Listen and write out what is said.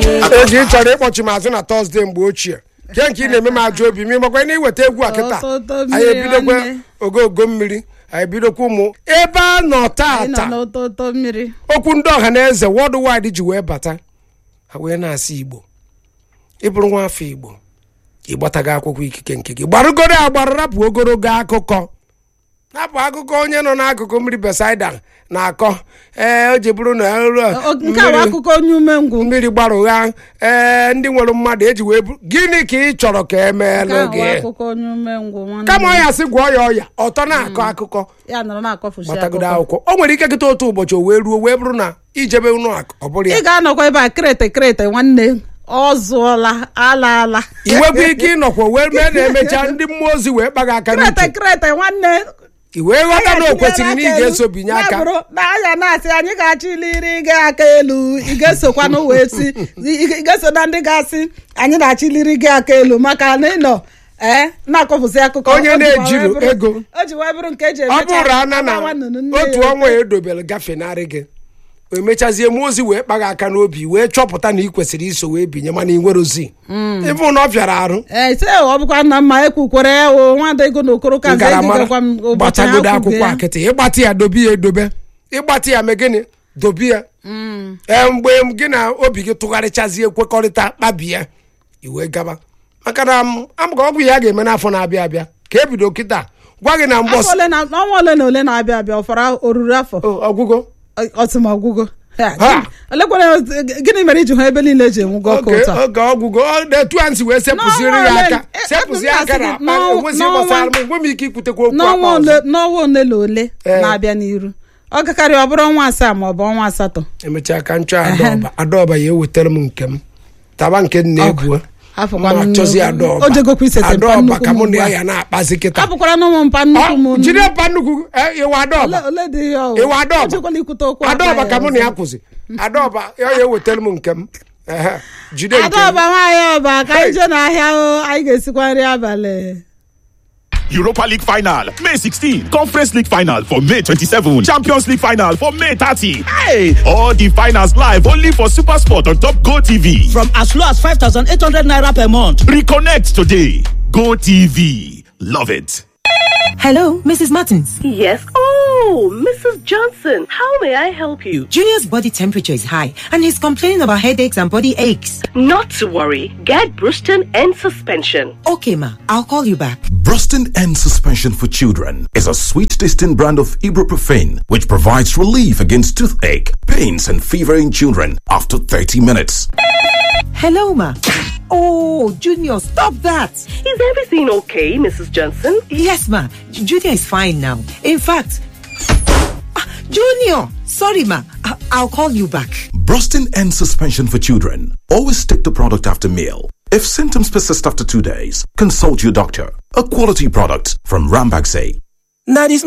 eji ị chọrọ ịkpọchi m azụ na tọzdee mgbe ochie ke nke ị na-eme m ajọ obi ma ịmakwa na iweta egwu a kịta Ọtụtụ anyị mmiri ebidokwa nwanne. ogogo mmiri anyị ebidokwa ụmụ ebe a nọ anyị nọ tata n'ụtụtụ mmiri okwu ndị ọha na eze world wide ji wee bata ha wee na-asị igbo ịbụrụ nwa afọ igbo ịgbatago akwụkwọ ikike nke gị gbarụgoro agbara rapụ ogologo akụkọ rapụ akụkọ onye nọ n'akụkụ mmiri besaida na-akọ ee o ji bụrụ na eru a, O- nke a bụ mmiri- akụkọ onye umengwụ mmiri gbara ụgha ee ndị nwere mmadụ eji wee bu gịnị ka ị chọrọ ka nke emeelụ a bụ gị akụkọ onye umengwụ nwanne kama m. ọya sị gwọọ ya ọya ọtọ na-akọ akụkọ ya nọrọ na-akọfusi gbatagodo akụkọ akwụkwọ o nwere ike kịta otu ụbọchị o wee ruo wee bụrụ na ijebe ụnụ akụ ọ bụrụ ya ị ga-anọkwa ebe a krete krete nwanne ọ zụọla ala ala iwekwa ike ịnọkwa wee mee na-emecha ndị mmụọ ozi wee kpaga aka krete n'uche krete nwanne i wee ghọta na o kwesịrị na ị ga-eso binye Ya aka bụrụ na anya na-asị anyị ga-achịliri gị aka elu ị ga-esokwanụ wee si ị ga-eso na ndị ga-asị anyị na-achịliri gị aka elu maka na ị nọ ee na-akọpụsị akụkọ Onye O ji wee na-ejiro bụrụ- ego. o ji wee bụrụ nke eji ọ emecha bụrụ ana na agbawa nnụnụ nne otu ya. ọnwa edobere gafenarị gị o mechazie mmụọ ozi wee kpaga aka n'obi wee chọpụta na ị kwesịrị iso wee binye mana ị nwere ozi ịbụ na ọ bịara arụ ee sị ọ bụkwa na mma ekwukwere ya o nwada ego na okoro ka nze ngaramara gịgakwa m ụbọchị gbatagodo ha kwube akwụkwọ ya. akịtị ịgbatị ya dobe ya edobe ịgbatị ya mee gịnị dobe ya ee mgbe gị na obi gị tụgharịchazie kwekọrịta kpabie iwe gaba maka na m amụka ọgwụ ya ga-eme n'afọ na-abịa abịa ka ebido kịta gwa gị na Afọ mgbọsị ole na ọnwa ole na ole na-abịa abịa ọfara oruru afọ ọgwụgwọ ọtụmọgwụgwọ Ha. olekwere gịnị mere iji hụ ebe niile eji enwugo ọkụ oge ụtọ oge ọgwụgwọ ọ na-etu a nsi wee sepụziri N'ọnwa ya ole- aka eh, sepụzi abụ m aka na na-asị gị, akpa n'ọnwa- enwezi gbasara m n'ọnwa- enwe m ike ikwutekwa okwu n'ọnwa akpa ole ọzọ n'ọnwa ole na ole Ee. na-abịa n'iru ọ gakarị ọ bụrụ ọnwa asaa ma ọ bụ ọnwa asatọ emechaa ka nchọ adaọba adaọba ya ewetara m nke m taba nke m na-ebu afọkwa ma nnukwu- chọzi adaọba o jegokwa isete mpa adaọba nnukwu ka m mụ na ugbu ya a. ya na-akpazi kịta apụkwara n'ụmụ mpa nnukwu m Ọ, jide mpa nnukwu eh, ịwa adaọba Ole- ole dị ya o? ịwa adaọba Ejekwala ikwute okwu adaọba akpa ka mụ na ya ọzọ. kwụzi adaọba ya ya ewetara m nke m Ehe, jide nke m adaọba nwaanyị ọba ka anyị jee n'ahịa o anyị ga-esikwa nri abalị Europa League final, May 16. Conference League final for May 27. Champions League final for May 30. Hey! All the finals live only for Super Sport on Top Go TV. from as low as 5,800 naira per month. Reconnect today. Go TV. Love it. Hello, Mrs. Martins. Yes. Oh, Mrs. Johnson, how may I help you? Junior's body temperature is high and he's complaining about headaches and body aches. Not to worry. Get Bruston and suspension. Okay, ma, I'll call you back. Bruston and Suspension for Children is a sweet tasting brand of ibuprofen which provides relief against toothache, pains, and fever in children after 30 minutes. Hello, ma. Oh, Junior, stop that. Is everything okay, Mrs. Johnson? Yes, ma. J- Junior is fine now. In fact, Ah, Junior, sorry, ma. I- I'll call you back. Brustin and Suspension for Children. Always take the product after meal. If symptoms persist after two days, consult your doctor. A quality product from Rambaxay. Now, this